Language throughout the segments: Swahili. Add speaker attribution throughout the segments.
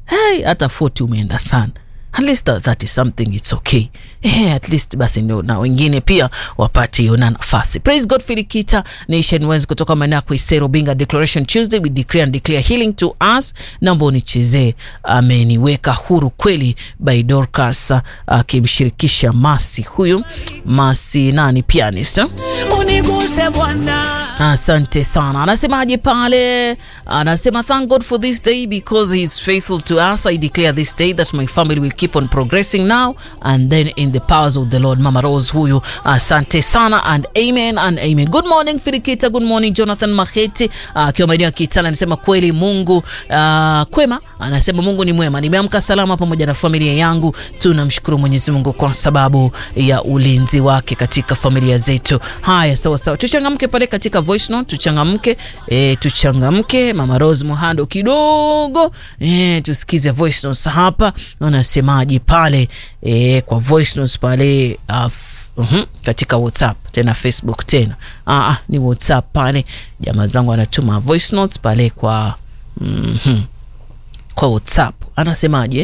Speaker 1: hey, hata 40 umeenda sana at least that, that is something it's okay eh, at least basi ndio na wengine pia wapate hiyo na nafasi praise god filikita nation west kutoka maeneo ya kuisero binga declaration tuesday we declare and declare healing to us naomba unichezee ameniweka huru kweli by dorcas akimshirikisha masi huyu masi nani pianist eh?
Speaker 2: uniguse Bwana.
Speaker 1: asante sana anasemaje pale anasema thank god for this day because he is faithful to us i declare this day that my family will keep on progressing now and then in the powers of the lord mama rose huyu asante sana and amen and amen good morning firikita good morning jonathan maheti akiwa maeneo ya kitala anasema kweli mungu uh, kwema anasema mungu ni mwema nimeamka salama pamoja na familia yangu tunamshukuru mwenyezi mungu kwa sababu ya ulinzi wake katika familia zetu haya sawa sawa tuchangamke pale katika voice note tuchangamke e, tuchangamke mama rose muhando kidogo e, tusikize voice notes hapa anasemaje pale e, kwa voice notes pale uh, Uhum, katika whatsapp tena facebook tena Aa, ni whatsapp pale jamaa zangu anatuma voice notes pale kwa mm-hmm, kwa whatsapp anasemaje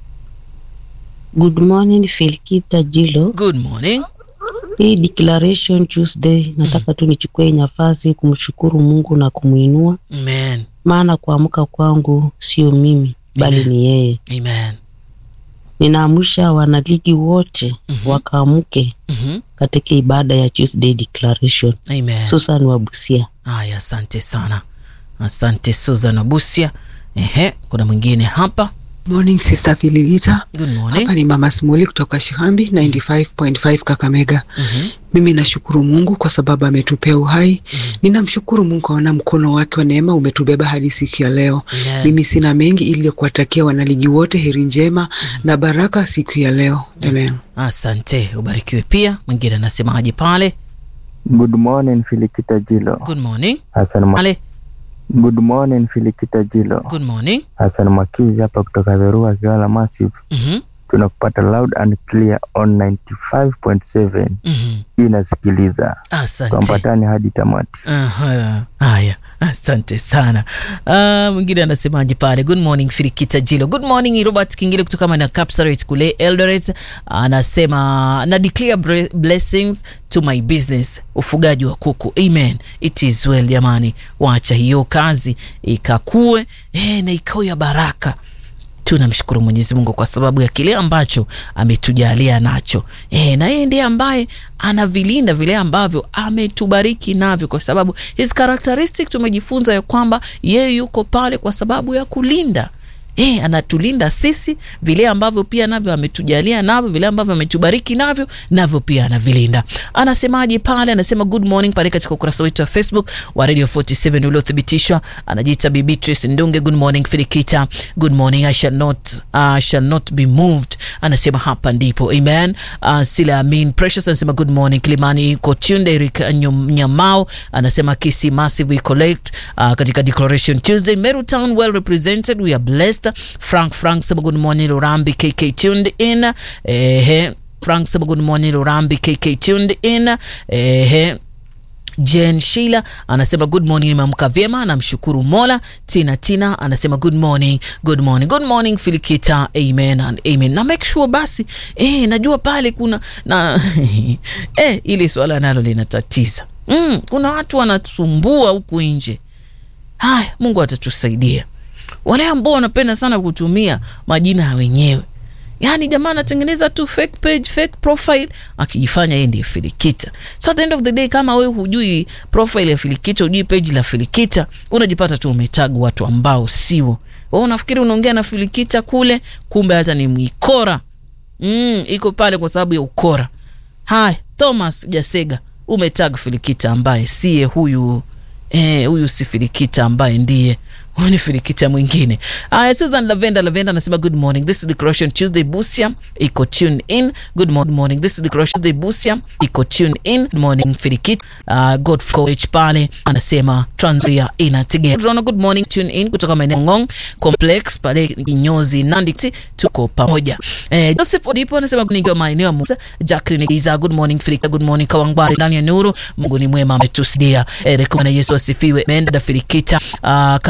Speaker 3: Good morning Filkita Jilo.
Speaker 1: good morning
Speaker 3: Hii declaration Tuesday nataka tu nichukue nafasi kumshukuru Mungu na kumuinua,
Speaker 1: amen
Speaker 3: maana kuamka kwangu sio mimi bali ni yeye.
Speaker 1: amen
Speaker 3: Ninaamsha wanaligi wote
Speaker 1: Mhm.
Speaker 3: wakaamke
Speaker 1: mm-hmm.
Speaker 3: katika ibada ya Tuesday declaration.
Speaker 1: amen
Speaker 3: Susan Wabusia.
Speaker 1: haya asante sana asante susan abusia ehe kuna mwingine hapa
Speaker 4: Morning Sister Filigita.
Speaker 1: good morning
Speaker 4: Hapa ni Mama Smuli kutoka Shihambi 95.5 Kakamega.
Speaker 1: Mhm.
Speaker 4: Mimi nashukuru Mungu kwa sababu ametupea uhai. Ninamshukuru Mungu kwa mkono wake wa neema umetubeba hadi siku ya leo.
Speaker 1: Amen.
Speaker 4: Mimi sina mengi ili kuwatakia wanaligi wote heri njema na baraka siku ya leo. Amen.
Speaker 1: asante ubarikiwe pia mwingine anasemaje pale
Speaker 5: Good morning Filikita Jilo.
Speaker 1: good morning
Speaker 5: Hassan Ma-
Speaker 1: pale
Speaker 5: Good morning Filikita Jilo.
Speaker 1: good morning
Speaker 5: Hassan Makizi hapa kutoka Verua Kiwala Massive.
Speaker 1: Mhm,
Speaker 5: Tunakupata loud and clear on 95.7.
Speaker 1: mhm.
Speaker 5: Hii inasikiliza.
Speaker 1: asante
Speaker 5: Tuambatane hadi tamati.
Speaker 1: Aha, haya asante sana Ah, mwingine anasemaje pale good morning firikita jilo good morning robert kingile kutoka mana capsaret kule eldoret anasema na declare bre- blessings to my business ufugaji wa kuku amen it is well jamani wacha hiyo kazi ikakue eh, na ikawe ya baraka tunamshukuru mwenyezi mungu kwa sababu ya kile ambacho ametujalia nacho e, na yeye ndiye ambaye anavilinda vile ambavyo ametubariki navyo kwa sababu his characteristic tumejifunza ya kwamba yeye yuko pale kwa sababu ya kulinda E, anatulinda sisi vile ambavyo pia navyo ametujalia navyo vile ambavyo ametubariki navyo navyo pia anavilinda anasemaje pale anasema good morning pale katika ukurasa wetu wa facebook wa radio 47 uliothibitishwa anajiita bibi Trace ndunge good morning filikita good morning i shall not, uh, shall not be moved anasema hapa ndipo amen uh, sila amin precious anasema good morning kilimani kotunde eric Nyum- nyamao anasema kisi massive we collect uh, katika declaration tuesday meru town well represented we are blessed frank frank sema good morning lurambi kk tuned in ehe frank sema good morning lurambi kk tuned in ehe jen sheila anasema good morning nimeamka vyema namshukuru mola tina tina anasema good morning good morning good morning filikita amen and amen na make sure basi eh, najua pale kuna na eh, ili swala nalo linatatiza mm, kuna watu wanasumbua huku nje haya mungu atatusaidia wale ambao wanapenda sana kutumia majina ya wenyewe yaani jamaa anatengeneza tu fake page fake profile akijifanya yeye ndiye filikita so at the end of the day kama wewe hujui profile ya filikita hujui page la filikita unajipata tu umetag watu ambao sio wewe unafikiri unaongea na filikita kule kumbe hata ni mwikora mm, iko pale kwa sababu ya ukora haya thomas jasega umetag filikita ambaye siye huyu eh, huyu si filikita ambaye ndiye huyu ni filikita mwingine aya susan lavenda lavenda anasema good morning this is declaration tuesday busia iko tune in good morning, morning. this is declaration tuesday busia iko tune in good morning filikita uh, god coach pale anasema transia inategea Tunaona good morning tune in kutoka maeneo ngong complex pale kinyozi nandi tuko pamoja eh, joseph odipo anasema nikiwa maeneo ya musa jacqueline giza good morning filika good morning kawangwari ndani ya nuru mungu ni mwema ametusidia eh, rekomana yesu asifiwe menda filikita uh,